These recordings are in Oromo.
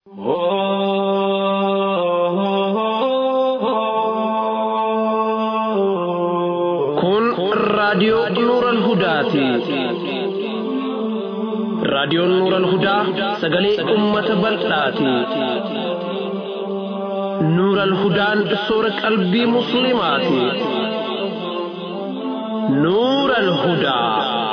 Kun raadiyoo Nuural Hudaati. Raadiyoon Nuural Hudaa sagalee uummata bal'aati. Nuural Hudaan soora qalbii Musliimaati. Nuural Hudaa.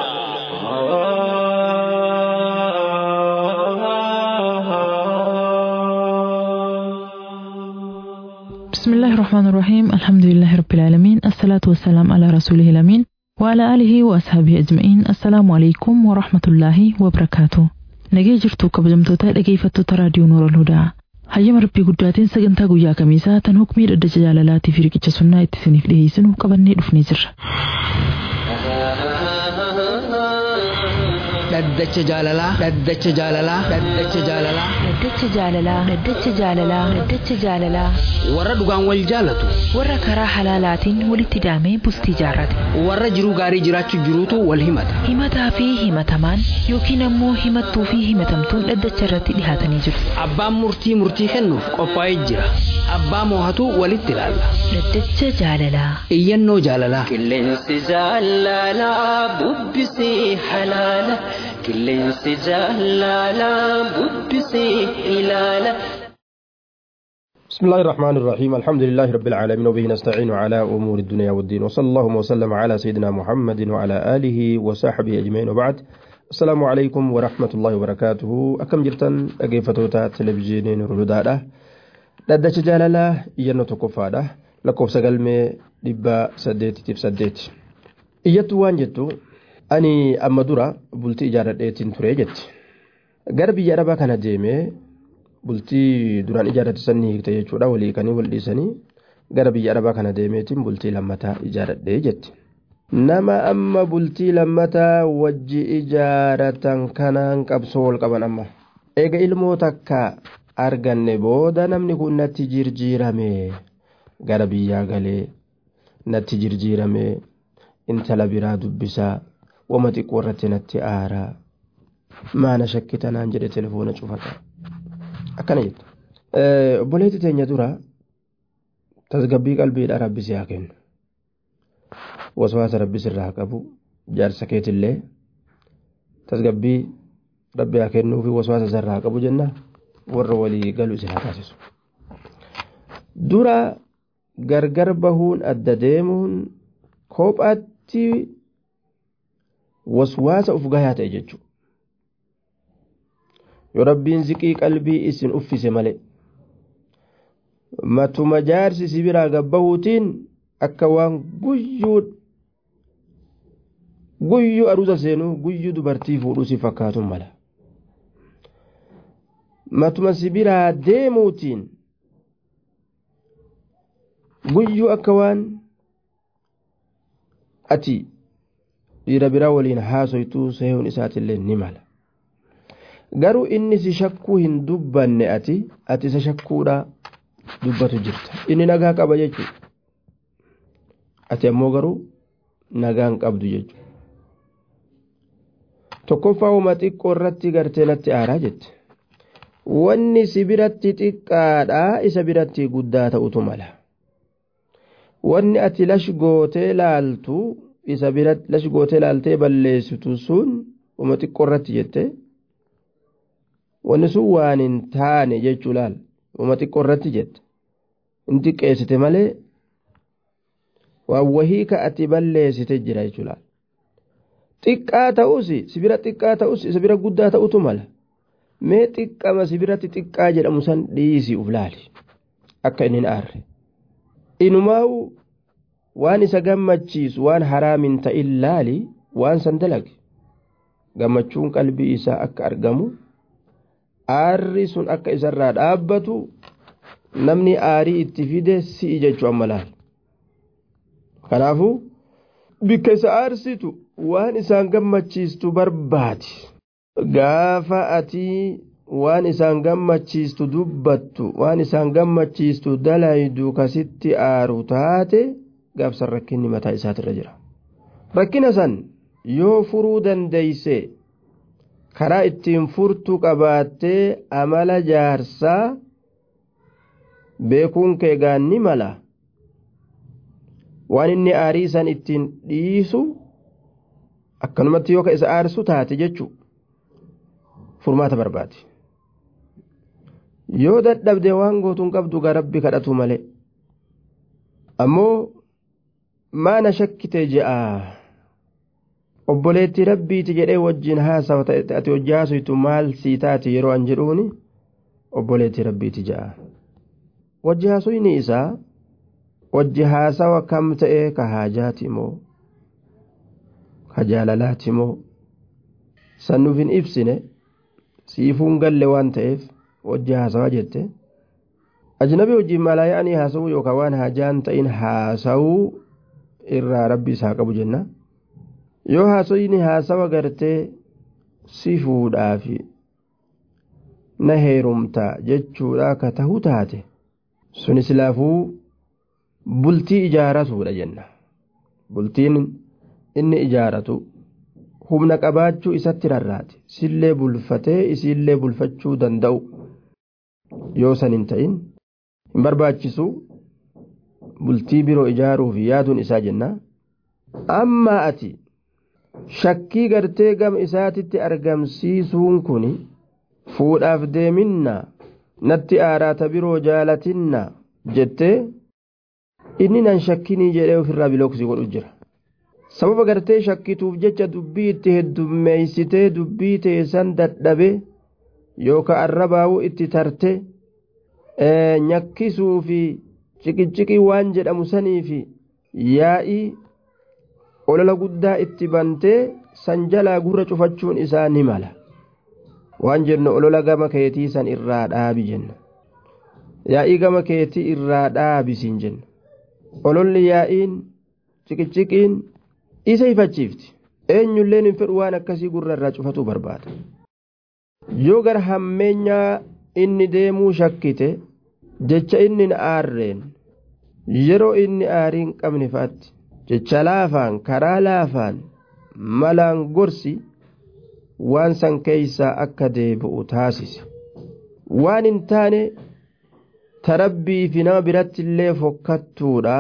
بسم الله الرحمن الرحيم الحمد لله رب العالمين الصلاة والسلام على رسوله الأمين وعلى آله وأصحابه أجمعين السلام عليكم ورحمة الله وبركاته nagee jirtu kabajamtoota dhageeffattoota raadiyoo noora hudaa hayyama rabbii guddaatiin sagantaa guyyaa kamiisaa tan hukmii dhaddacha jaalalaatii fi riqicha sunnaa itti isiniif dhiyeessinu qabannee dhufnee jirra dhaddacha jaalalaa dhaddacha jaalalaa dhaddacha jaalalaa Dhaddacha jaalalaa Dhaddacha jaalalaa Dhaddacha jaalalaa warra dhugaan wal jaalatu warra karaa halaalaatiin walitti hidhamee bultii jaarrate warra jiruu gaarii jiraachuu jiruutu wal himata himataa fi himatamaan yookiin ammoo himattuu fi himatamtuun dhaddacha irratti dhihaatanii jiru abbaan murtii murtii kennuuf qophaa'ee jira abbaa moohatu walitti ilaalla Dhaddacha jaalalaa iyyannoo jaalalaa Qilleensi jaalalaa bubbisee halaala. Qilleensi jaalalaa bubbisee ilaala. بسم الله الرحمن الرحيم الحمد لله رب العالمين وبه نستعين على أمور الدنيا والدين وصلى الله وسلم على سيدنا محمد وعلى آله وصحبه أجمعين وبعد السلام عليكم ورحمة الله وبركاته أكم جرتن أجيفتوتا تلفزيونين رودادا dhaddacha jaalalaa iyyannoo tokkoffaadha lakkoofsa galmee dhibba saddeetitiif saddeet iyyattuu waan jettu ani amma dura bultii ijaarradheetiin ture jetti gara biyya arabaa kana deemee bultii duraan ijaarrate sanni hiikte jechuudha walii kanii wal dhiisanii gara biyya arabaa kana deemeetiin bultii lammataa ijaarradhee jetti nama amma bultii lammataa wajji ijaaratan kanaan qabsoo wal qaban amma eega ilmoo takka arganne booda namni kun natti jirjiirame gara biyyaa galee natti jirjiirame intala biraa dubbisaa wama xiqqoo irratti natti aaraa maana shakkita naan jedhe telefoona cufata akkana jettu obboleetti teenya dura tasgabbii qalbiidha rabbisi haa kennu waswaasa rabbis irraa qabu jaarsa keetillee tasgabbii rabbi haa kennuu fi waswaasa isarraa qabu jenna warra walii galu isin haa taasisu dura gargar bahuun adda deemuun kophaatti waswaasa uf gahaa ta'e jechuudha yoo rabbiin ziqii qalbii isin uffise malee matuma jaarsi si biraa gabbahuutiin akka waan guyyuu guyyuu aruusa seenuu guyyuu dubartii fuudhuu si fakkaatun mala matuma si biraa deemuutiin guyyuu akka waan ati dhiira biraa waliin haasoytuu seehuun isaatillee ni mala garuu inni si shakkuu hin dubbanne ati ati isa shakkuudha dubbatu jirta inni nagaa qaba jechuudha ati ammoo garuu nagaa hin qabdu jechuudha tokkoffaa wama xiqqoo irratti gartee natti aaraa jette wanni si biratti xiqqaadha isa biratti guddaa ta'utu mala wanni ati lash gootee laaltu isa biratti lash gootee laaltee balleessitu sun wama xiqqoo irratti jette wanni sun waan hin taane jechuu laal wama xiqqoo irratti jette hin xiqqeessite malee waan wahii ka ati balleessite jira jechuu laal xiqqaa ta'us si bira xiqqaa ta'us isa bira guddaa ta'utu mala mee xiqqama si biratti xiqqaa jedhamu san dhiisi uf laali akka inni hin aarre inumaa'u waan isa gammachiisu waan haraamin ta'in laali waan san dalage gammachuun qalbii isaa akka argamu aarri sun akka isarraa dhaabbatu namni aarii itti fide si'i jechuu amma laal kanaafuu bikka isa aarsitu waan isaan gammachiistu barbaadi gaafa ati waan isaan gammachiistu dubbattu waan isaan gammachiistu dalaydu kasitti aaru taate gaafsan rakkinni mataa isaatirra jira rakkina san yoo furuu dandeeyse karaa ittiin furtuu qabaattee amala jaarsaa beekuun kee gaanni mala waan inni aarii san ittiin dhiisu akkanumatti yoo ka isa aarsu taate jechuu furmaata barbaade yoo dadhabde waan gootuun qabdu gaa rabbi kadhatu malee ammoo maana shakkite je'a obboleetti rabbiiti jedhee wajjin haasawa ati hojii haasoftu maal sii taate yeroo an jedhuuni obboleetti rabbiiti je'a wajji haasofni isaa wajji haasawa kam ta'ee ka haajaati moo ka jaalalaati moo san nuuf hin ibsine siifuun galle waan ta'eef wajji haasawaa jette ajnabii wajjiin malaaya'anii haasawuu yookaan waan haajaan ta'in haasawuu irraa rabbi isaa qabu jenna yoo haasawni haasawa gartee si fuudhaafi na heerumta jechuudha ka tahu taate sun islaafuu bultii ijaaratuudha jenna bultiin inni ijaaratu humna qabaachuu isatti rarraate sillee bulfatee isiillee bulfachuu danda'u yoo san hin ta'in hin barbaachisu bultii biroo ijaaruuf yaaduun isaa jenna amma ati shakkii gartee gama isaatitti argamsiisuun kun fuudhaaf deeminna natti aaraata biroo jaalatinna jettee inni nan shakkinii jedhee ofirraa bilooksii godhu jira sababa gartee shakkituuf jecha dubbii itti heddummeeysitee dubbii teessan dadhabe yookaan arrabaa'uu itti tarte nyakkisuu fi ciqiciqii waan jedhamu sanii fi yaa'ii olola guddaa itti bantee san jalaa gurra cufachuun isaa ni mala waan jennu olola gama keetii san irraa dhaabi jenna yaa'ii gama keetii irraa dhaabisiin jenna ololli yaa'iin ciqiciqiin isa ifachiifti eenyulleen hin fedhu waan akkasii gurra irraa cufatu barbaada yoo gara hammeenyaa inni deemuu shakkite jecha inni hin aarreen yeroo inni aarii hin qabne fa'aatti jecha laafaan karaa laafaan malaan gorsi waan san keeysaa akka deebi'u taasise waan hin taane tarabbii fi nama biratti illee fokkattuudha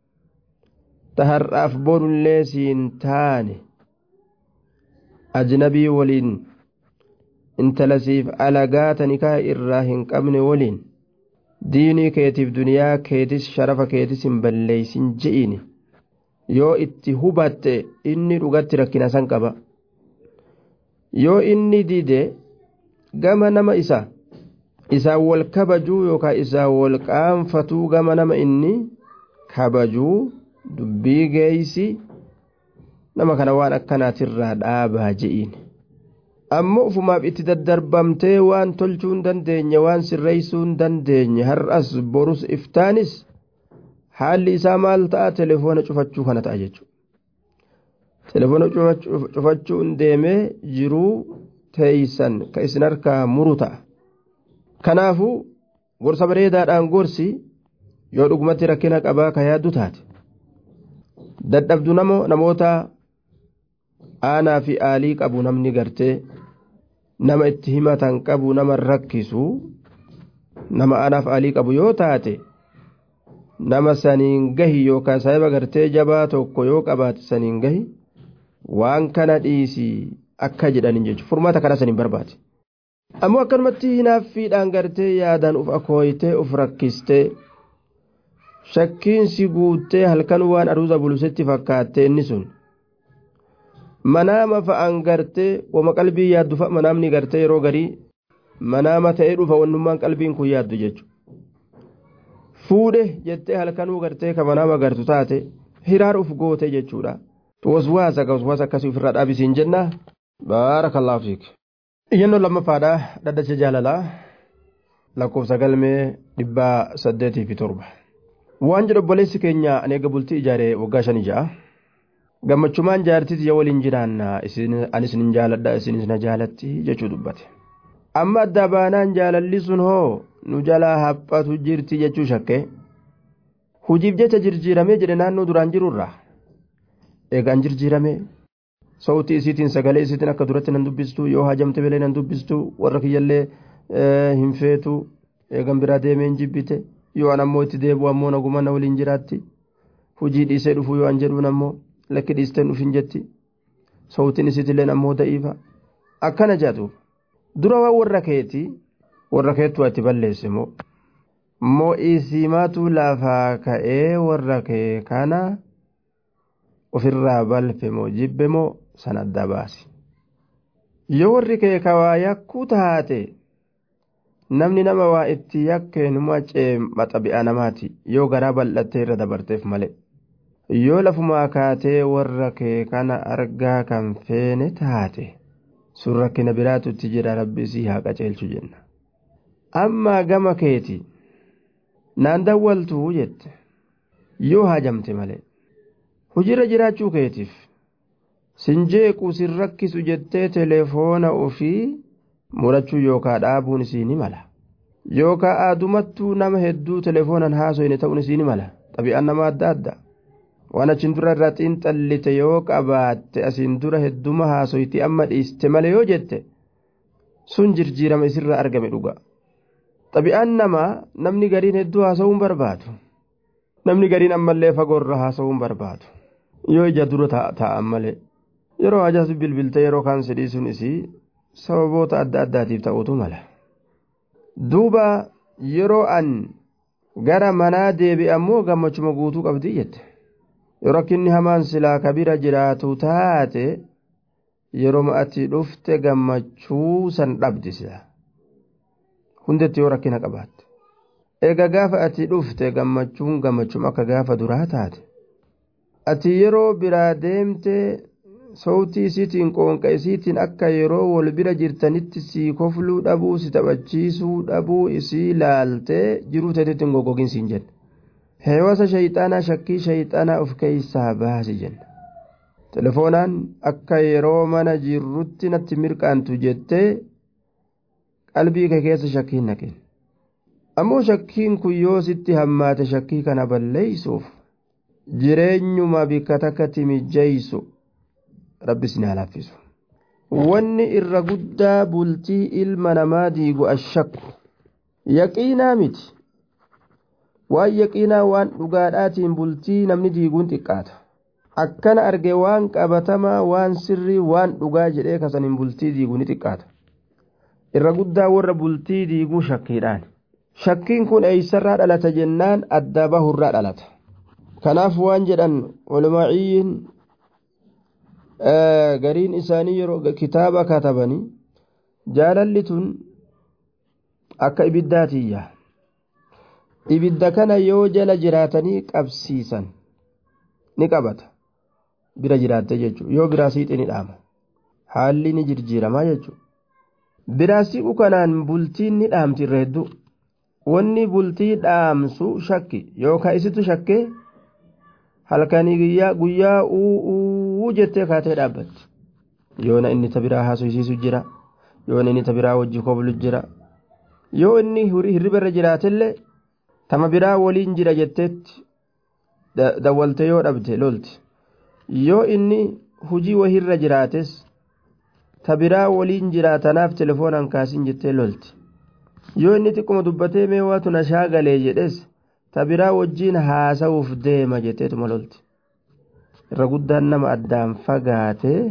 ta har'aaf borullee siin taane ajnabii waliin intalasiif alagaata nikaa irraa hin qabne waliin diinii keetiif duniyaa keetis sharafa keetis hin balleeysin je'ini yoo itti hubatte inni dhugatti rakkina san qaba yoo inni dide gama nama isa isaan wal kabajuu yookaan isaan wal qaanfatuu gama nama inni kabajuu dubbii geeysi nama kana waan akkanaatirraa dhaabaa je'iin ammoo ufumaaf itti daddarbamtee waan tolchuu hin dandeenye waan sirreeysuu hin dandeenye har'as borus iftaanis haalli isaa maal ta'a telefoona cufachuu kana ta'a jechuudha telefoona cufachuun deemee jiruu teeysan ka isin harkaa muru ta'a kanaafuu gorsa bareedaadhaan gorsi yoo dhugumatti rakkina qabaa ka yaaddu taate dadhabdu namoota aanaa fi aalii qabu namni gartee nama itti himatan qabu nama rakkisu nama aanaaf aalii qabu yoo taate nama saniin gahi yookaan saahiba gartee jabaa tokko yoo qabaate saniin gahi waan kana dhiisii akka jedhaniin jechuudha furmaata kana saniin barbaade. ammoo akkanumatti hinaaffiidhaan gartee yaadaan uf akooyitee uf rakkistee shakkiinsi guuttee halkan waan aruuza bulusetti fakkaatte inni sun manaama fa'aan gartee wama qalbii yaaddu fa'a manaamni gartee yeroo garii manaama ta'ee dhufa wannummaan qalbiin kun yaaddu jechuudha fuudhe jettee halkanuu gartee ka manaama gartu taate hiraar uf goote jechuudha waswaasa ka waswaasa akkasii ofirraa dhaabisiin jenna baarakallaahu fiik. iyyannoo lammaffaadha dhaddacha jaalalaa lakkoofsa galmee dhibbaa saddeetii fi torba waan jedhu obboleessi keenya ani eega bultii ijaaree waggaa shanii ja'a gammachumaan jaartiis yaa waliin jiraanna ani isin jaaladha isinis na jaalatti jechuu dubbate amma adda baanaan jaalalli sun hoo nu jalaa haphatu jirti jechuu shakke hujiif jecha jirjiiramee jedhe naannoo duraan jirurra eegaan jirjiiramee sawtii isiitiin sagalee isiitiin akka duratti nan dubbistu yoo hajamte belee nan dubbistu warra kiyyallee hin feetu eegan biraa deemeen jibbite yoo an ammoo itti deebu ammoo naguma na waliin jiraatti hujii dhiisee dhufuu yoo an jedhuun ammoo lakki dhiisteen dhufin jetti sawtiin isiitilleen ammoo da'iifa akkana jedhu dura waan warra keeti warra keettu ati balleesse moo moo isiimaatu lafaa ka'ee warra kee kana ofirraa balfe moo jibbe moo san adda baasi yoo warri kee kawaa yakkuu taate namni nama waa itti yakkeenuma ceema xabi'a namaati yoo garaa bal'attee irra dabarteef malee yoo lafumaa kaatee warra kee kana argaa kan feene taate sun rakkina biraatutti jira rabbi isii haa qaceelchu jenna ammaa gama keeti naan dawwaltuu jette yoo hajamte malee hujira jiraachuu keetiif sin jeequ sin rakkisu jettee teleefoona ofii murachuu yookaa dhaabuun isiini mala yookaa aadumattuu nama hedduu teleefoonan haasoyne ta'uun isiini mala xabi'aan nama adda adda waan achiin dura irraa xiinxallite yoo qabaatte asiin dura hedduma haasoyti amma dhiiste malee yoo jette sun jirjiirama isirra argame dhuga xabi'aan namaa namni gariin hedduu haasa'uun barbaadu namni gariin ammallee fagoorra haasa'uun barbaadu yoo ija dura taa'an malee yeroo hajaas bilbilte yeroo kaan sidhiisuun isii sababoota adda addaatiif ta'utu mala duuba yeroo an gara manaa deebi'e ammoo gammachuma guutuu qabdii jette yoo rakkinni hamaan silaa kabira jiraatu taate yeroo ati dhufte gammachuu san dhabdi sila hundetti yoo rakkina qabaatte eega gaafa ati dhufte gammachuun gammachuun akka gaafa duraa taate ati yeroo biraa deemte sowtii isiitiin qoonqa isiitiin akka yeroo wal bira jirtanitti sii kofluu dhabuu si taphachiisuu dhabuu isii laaltee jiruu teetitti hin goggogin siin jedhe heewasa shayxaanaa shakkii shayxaanaa of keeysaa baasi jenna telefoonaan akka yeroo mana jirrutti natti mirqaantu jettee qalbii kee keessa shakkiin naqin ammoo shakkiin kun yoo sitti hammaate shakkii kana balleeysuuf jireenyuma bikka takkatti mijjeeysu rabbis ni halaffisu wanni irra guddaa bultii ilma namaa diigu ashakku yaqiinaa miti waan yaqiinaa waan dhugaadhaatiin bultii namni diiguun xiqqaata akkana arge waan qabatamaa waan sirrii waan dhugaa jedhee kasaniin bultii diiguu ni xiqqaata irra guddaa warra bultii diiguu shakkiidhaan shakkiin kun eeysarraa dhalata jennaan adda bahurraa dhalata kanaaf waan jedhan ulmaaciyyiin gariin isaanii yeroo kitaaba katabanii jaalalli tun akka ibiddaatiyya ibidda kana yoo jala jiraatanii qabsiisan ni qabata bira jiraatte jechuudha yoo biraa siixi ni dhaama haalli ni jirjiiramaa jechuudha biraa siqu kanaan bultiin ni dhaamti irra hedduu wanni bultii dhaamsu shakki yookaan isitu shakkee halkanii guyyaa guyyaa uuu jettee kaatee dhaabbatti yoona inni ta biraa haasofsiisu jira yoona inni ta biraa wajji koblu jira yoo inni hirriba irra jiraatillee tama biraa waliin jira jetteetti dawwalte yoo dhabde lolti yoo inni hujii wahirra jiraates ta biraa waliin jiraatanaaf telefoonaan kaasin jettee lolti yoo inni xiqquma dubbatee mee waatu na shaagalee jedhes ta biraa wajjiin haasa'uuf deema jetteetuma lolti irra guddaan nama addaan fagaatee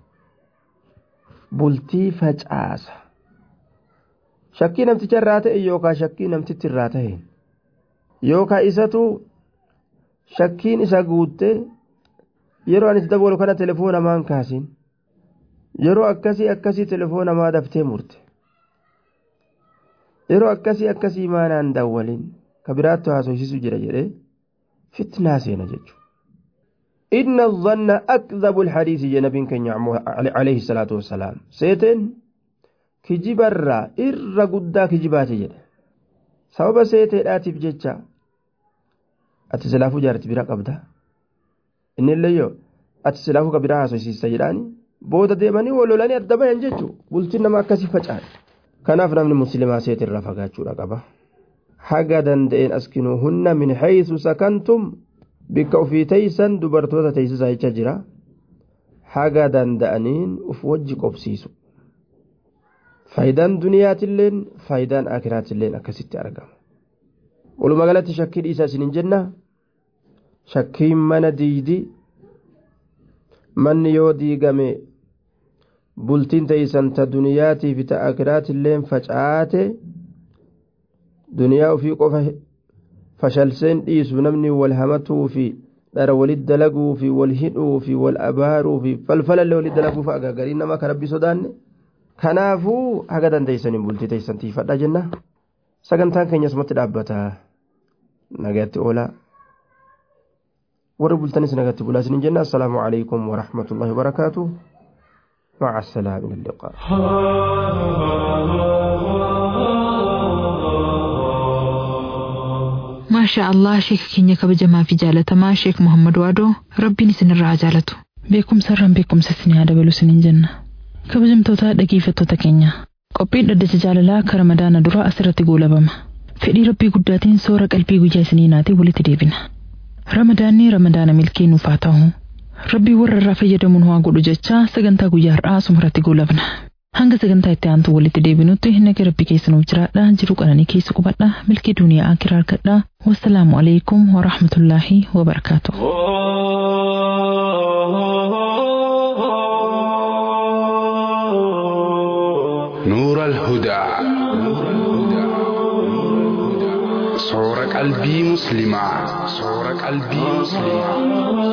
bultii facaasa shakkii namticha irraa ta'e yookaan shakkii namtitti irraa ta'e yookaan isatu shakkiin isa guutte yeroo ani itti dabalu kana telefoona maan kaasin yeroo akkasii akkasii telefoona maa daftee murte yeroo akkasii akkasii maanaan dawwalin ka biraattu haasofsiisu jira jedhee fitnaa seena jechuudha. إن الظن أكذب الحديث جنب كن عليه الصلاة والسلام سيتن كجبرا إر قدا كجبات جد سبب سيتن آتف جتشا أتسلافو جارت برا قبدا إن اللي يو أتسلافو كبرا سيسي جراني booda deemanii walolanii adda bayan jechuun bultiin nama akkasii faca'e kanaaf namni musliimaa seet irraa fagaachuudha qaba haga danda'een askinuu hunna min haysu sakantum bikka ofii teeysan dubartoota teeysisaa jecha jira haga danda'aniin uf wajji qobsiisu faayidaan duniyaatilleen faayidaan akiraatilleen akkasitti argama walumaa galatti shakkii dhiisaa isinin jenna shakkiin mana diidi manni yoo diigame bultiin teeysan ta duniyaatii fi ta akiraatilleen facaate duniyaa ofii qofa fashalseen dhiisu namni wal hamatuu fi dhara walit dalaguu fi wal hidhuu fi wal abaaruu fi falfalallee walit dalaguu fi agaagarii nama ka rabbi sodaanne kanaafuu haga dandeeysaniin bultii teeysan tiifadha jenna sagantaan keenya asumatti dhaabbata nagatti oolaa warri bultanis nagatti bulaa isinin jenna assalaamu alaikum warahmatullahi wabarakaatuh مع السلامة إلى اللقاء maashaa allah sheeka keenya kabajamaa fi jaalatamaa sheek muhammad waadoo rabbiin isinirraa jaalatu beekumsa irraan beekumsa isinii haa dabalu isiniin jenna kabajamtoota dhageeffattoota keenya qophiin dhaddacha jaalalaa kara madaana dura asirratti goolabama fedhii rabbii guddaatiin soora qalbii guyyaa isiniinaatii walitti deebina ramadaanni ramadaana milkii nuuf haa ta'u rabbii warra irraa fayyadamuun haa godhu jechaa sagantaa guyyaa har'aa asumarratti goolabna hanga sagantaa itti aantu walitti deebinutti naga rabbi keessa nuuf jiraadha jiru qananii keessa qubadha milkii duniyaa akiraa argadha wassalaamu alaikum warahmatullaahi wabarakaatu. نور الهدى صور قلبي مسلمة صور قلبي مسلمة